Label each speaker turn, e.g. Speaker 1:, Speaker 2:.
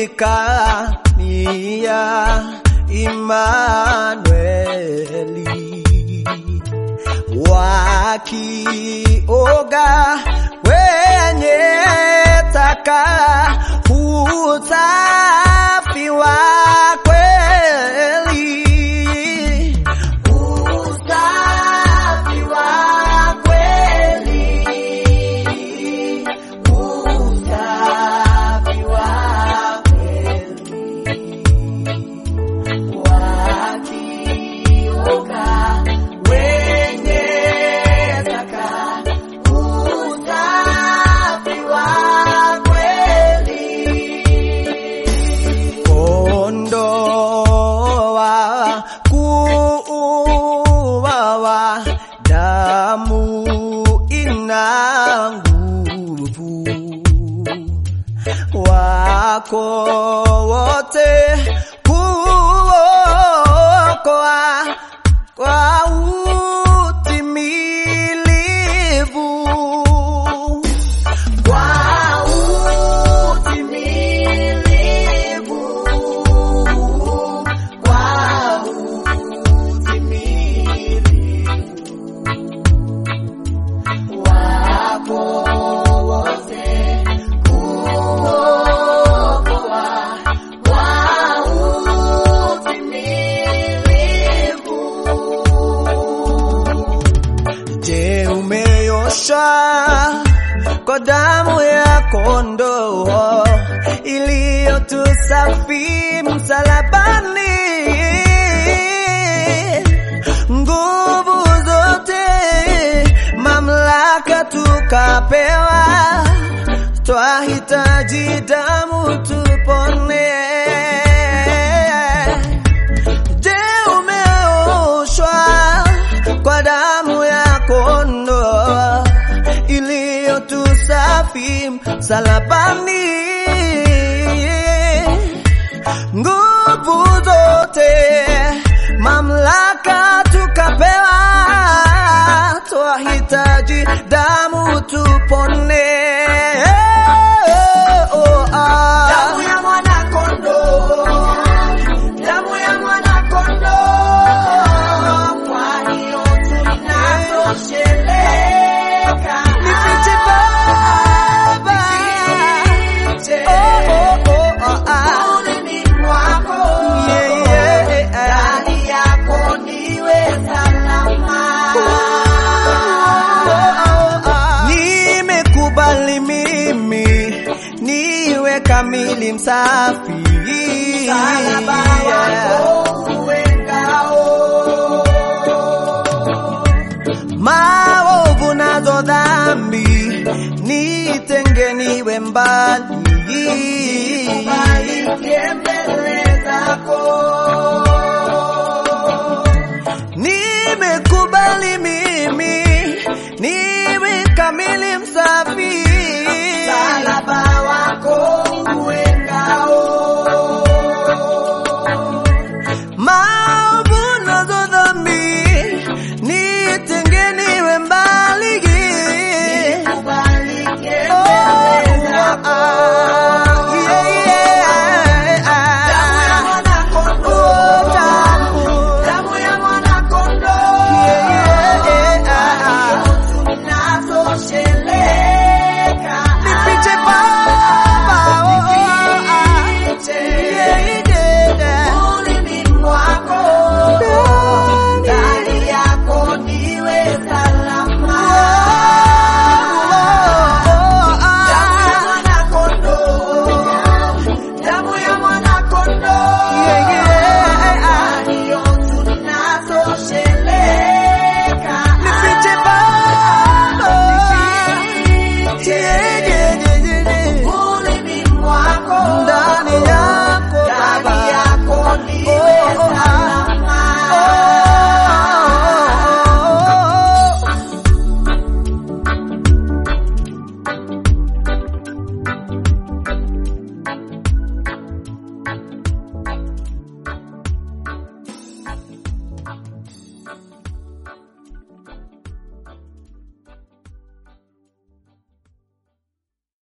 Speaker 1: ulikania Imanueli wakioga wenye taka usafi wa kweli usafi wa kweli usafi wa kweli wakioga wenye taka usafi wa kweli ondoa kuuawa damu ina nguvu wako wote kuokoa kwa utimilivu kwa utimilivu kwa utimilivu wako wote kuokoa kwa utimilivu Je, umeosha kwa damu ya kondoo iliyotusafi msalabani? Nguvu zote, mamlaka tukapewa, twahitaji damu tupone. Je, umeoshwa kwa damu ya kondoo iliyotusafi msalabani? Nguvu zote, mamlaka tukapewa, twahitaji damu tupone. Oh, ah.
Speaker 2: Damu ya mwana kondoo, damu ya mwana kondoo, kwa hiyo tunatosheleka.
Speaker 1: Nifiche Baba.
Speaker 2: Nifiche.
Speaker 1: Oh, oh, oh, oh, ah.
Speaker 2: Ulimi mwako,
Speaker 1: Yeah, yeah, yeah.
Speaker 2: ndani yako niwe salama.
Speaker 1: Nimekubali mimi niwe kamili msafi
Speaker 2: Msalaba wako uwe ngao.
Speaker 1: maovu nazo dhambi nitenge niwe mbali
Speaker 2: Kubalike mbele zako.
Speaker 1: nimekubali mimi ni